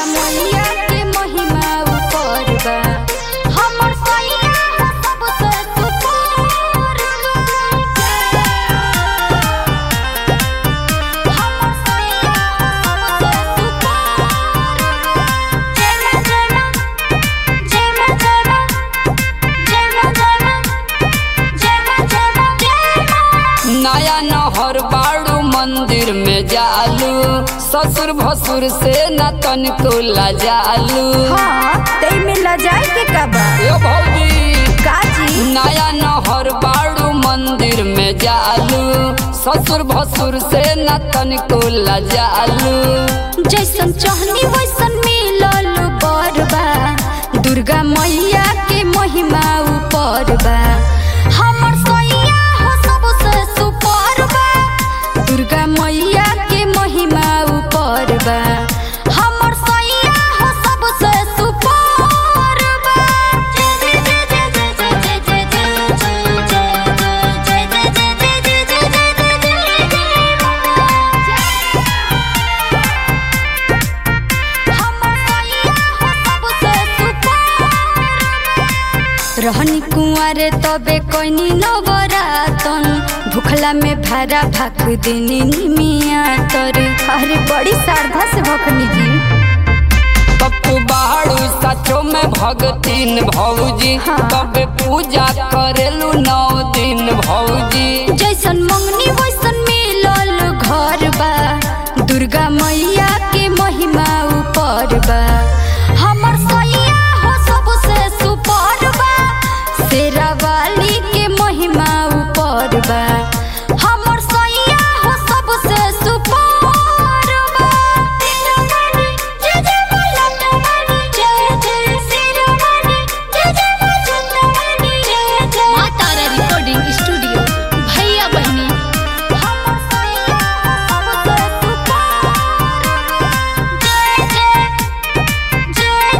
मैया के महिमा ऊपर बा हमर सैया हो सबसे सुपर बा हमर सैया हो सबसे सुपर बा जय मां जय मां जय मां जय मां जय मां जय मां जय मां जय मां जय मां नया नहर बाड़ू मंदिर में जालू ससुर भसुर से न तनिको लजालू हाँ तई में लजाए के का बा ए भौजी काजी नया नहर बाड़ू मंदिर में जालू ससुर भसुर से न तनिको लजालू जैसन चाहनी वैसन मिलल बरबा दुर्गा मैया के महिमा ऊपर बा हमर सैया हो सबसे सुपर बा दुर्गा मैया के महिमा ऊपर बा हमर सैया हो सबसे सुपर बा जय जय जय जय जय जय जय जय जय जय जय जय जय जय जय रहनी कुंवारे तबे कोइनी नवरातन भूखला में भारा भाक देनी निमिया तर अरे बड़ी श्रद्धा से भखनी जी पप्पू बाड़ू सचो में भगतीन भौजी हाँ। तबे पूजा करेलू नौ दिन भौजी जैसन मंगनी वैसन मिलल घर बा दुर्गा मैया के महिमा ऊपर बा हमर सैया हो सबसे सुपर बा शेरा वाली के महिमा ऊपर बा हमर सैया हो सबसे सुपर बा शेरावाली, जय जय मलतवाली, जय जय शेरावाली, जय जय मलतवाली, जय जय माँ तारा रिकॉर्डिंग स्टूडियो भैया बहनी हमर सैया हो सबसे सुपर जय जय जय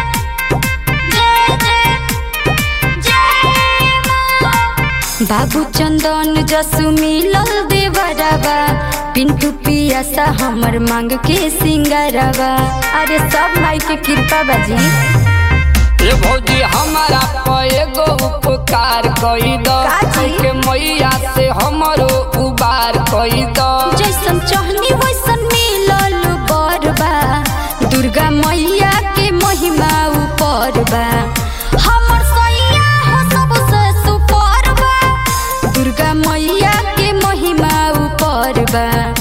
जय जय जय जय मां बाबू चंदन जसु मिलल देवरबा पिंटू पियासा हमर मांग के सिंगारबा अरे सब माई के कृपा बाजी ए भौजी हमारा पे एगो उपकार कई दो काजी? के मैया से हमरो उबार कई दो जैसन चाहनी वैसन मिलल बरबा दुर्गा मैया के महिमा ऊपर बा हमर सैया हो सबसे सुपर बा दुर्गा मैया के महिमा ऊपर बा